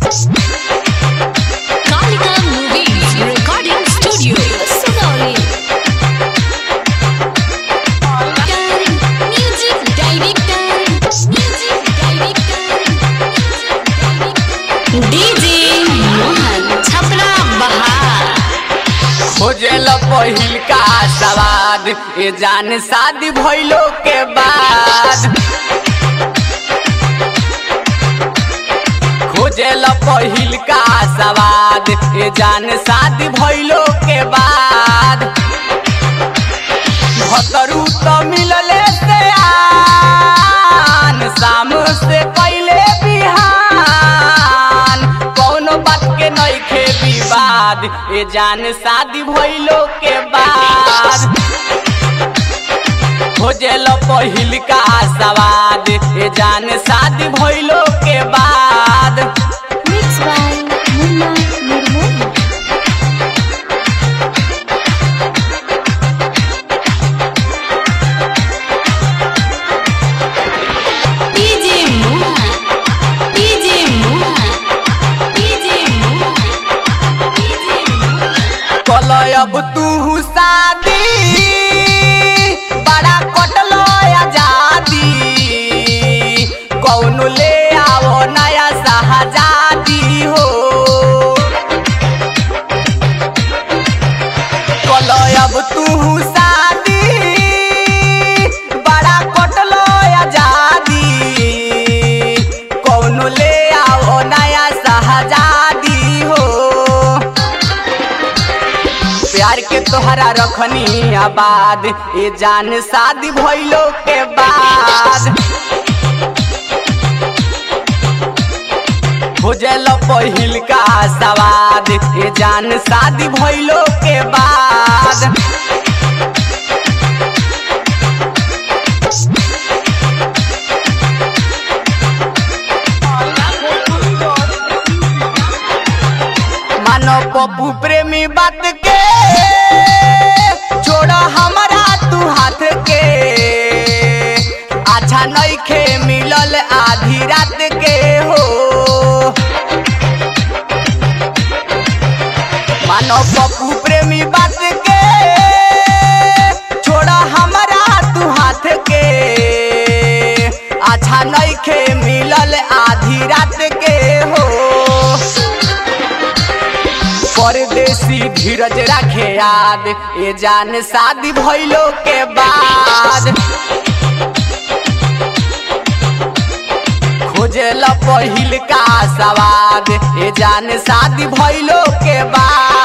Kalika Movies Recording Studio, Sugauli. Music Director, Music Director, DJ Mohan Chhapra Bahar. खोजेल पहिल का सवाद ए जान शादी भइलो के बाद खोजेल पहिल का सवाद ए जान शादी भइलो के बाद भतरू त मिलले से आन शाम से पहले बिहान कौनो बात के नइखे विवाद ए जान शादी भइलो के बाद खोजेल पहिल का सवाद ए जान शादी भइलो के बाद Mixed by Munna Nirmohi. DJ Mohan, DJ Mohan, DJ Mohan, DJ Mohan. कलय अब तू शादी बड़ा कटलो आजादी कौनो ले आओ नया शहजादी हो कलय अब तू शादी बड़ा कटलो आजादी कौनो ले आओ नया शहजादी हो प्यार के तोहरा रखनी आबाद ए जान शादी भइलो के बाद खोजल पहिल का सवाद ए जान शादी भइलो के बाद मानो पप्पू प्रेमी बात के छोड़ हमारा तू हाथ के अच्छा नइखे मिलल आधी रात के हो मानो पप्पू प्रेमी बात के छोड़ हमारा तू हाथ के अच्छा नइखे मिलल आधी रात के हो परदेसी धीरज रखे याद ए जान शादी भइलो के बाद खोजेल पहिल का सवाद ए जान शादी भइलो के बाद